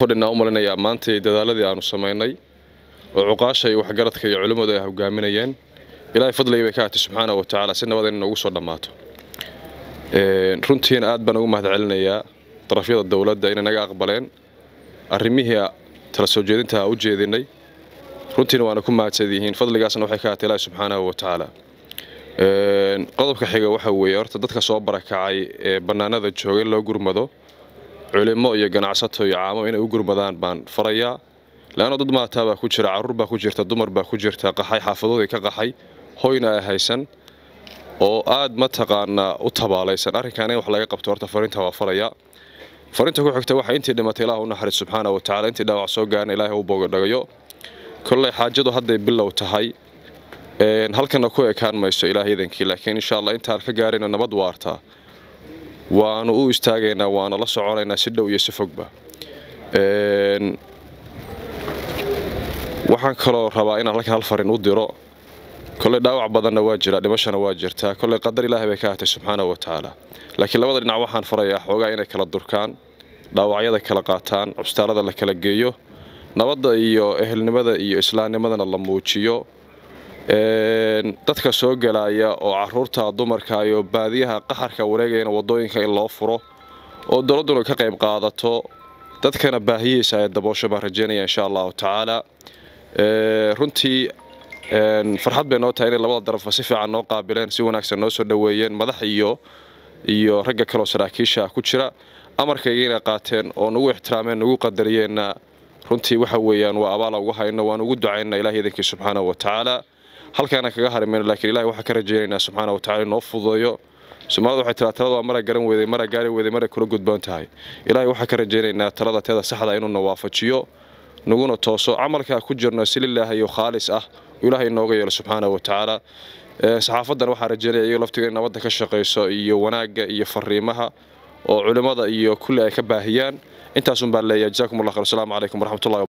fadhinaa u malinayaa maantay dadaaladii aanu samaynay oo cuqaasha iyo waxgaradka iyo culimmadu ay hogaaminayeen ilaahay fadligii bay ka hatay subxaana wa tacaala si nabad in noogu soo dhammaato runtiina aad baan ugu mahad celinayaa darafyada dowladda inay naga aqbaleen arrimihii tala soo jeedinta u jeedinay runtiina waana ku mahadsan yihiin fadligaasna waxay ka hatay ilaahi subxaanahu wa tacaala qodobka xiga waxa weeye horta dadka soo barakacay ee bannaanada jooga in loo gurmado culimo iyo ganacsato iyo caamo inay u gurmadaan baan farayaa leanna dad maataa baa ku jira carruur baa ku jirta dumar baa ku jirta qaxay xaafadoodii ka qaxay hoyna ay haysan oo aad mataqaanaa u tabaalaysan arrinkan in wax laga qabto horta fariinta waa farayaa fariinta ku xigta waxa intii dhimatay ilaah u naxariis subxaana wa tacala intii dhaawac soo gaarna ilaahay u boogadhagayo kolley xaajadu hadday bilow tahay halkana ku ekaan mayso ilaah idankii laakiin insha allah intaan ka gaarayna nabad waartaa waanu u istaagaynaa waana la soconaynaa si dhow iyo si fogba waxaan kaloo rabaa inaan halkan hal farin u diro kolley dhaawac badanna waa jira dhimashana waa jirtaa kolley qadar ilaahay bay ka hatay subxaana wa tacaala laakiin labada dhinac waxaan farayaa xoogaa inay kala durkaan dhaawacyada kala qaataan cubstaalada la kala geeyo nabadda iyo ehelnimada iyo islaamnimadana la muujiyo dadka soo gelaya oo caruurta dumarka iyo baadiyaha qaxarka wareegayana wadooyinka in loo furo oo dowladduna ka qayb qaadato dadkana baahiyiisa ay daboosho baan rajeynaya insha allahu tacaala runtii farxad bay noo tahay inay labada darafba si fiican noo qaabileen si wanaagsan noo soo dhoweeyeen madax iyo iyo ragga kaleoo saraakiisha ku jira amarkayga inay qaateen oo nagu ixtiraameen nagu qadariyeenna runtii waxa weeyaan waa abaala ugu hayno waan ugu ducaynaa ilahi idankii subxaanahu wa tacaala halkaana kaga harimayno lakiin ilahi waxaan ka rajaynaynaa subxaana wa tacala inoo fududeeyo soomaalida waxay tiraa talada waa mara garan weeday mara gaari weeday mara kula gudboon tahay ilaahay waxaan ka rajaynaynaa talada teeda saxda inuuna waafajiyo naguna tooso camalkaa ku jirno si lilaahayo khaalis ah ilaahay inooga yeelo subxaana wa tacaala saxaafadan waxaan rajaynaya iyago laftiga in nabadda ka shaqayso iyo wanaagga iyo fariimaha oo culimmada iyo kulli ay ka baahiyaan intaasun baan leeyahay jazakum allah khayr asalaamu calaykum waraxmatullahi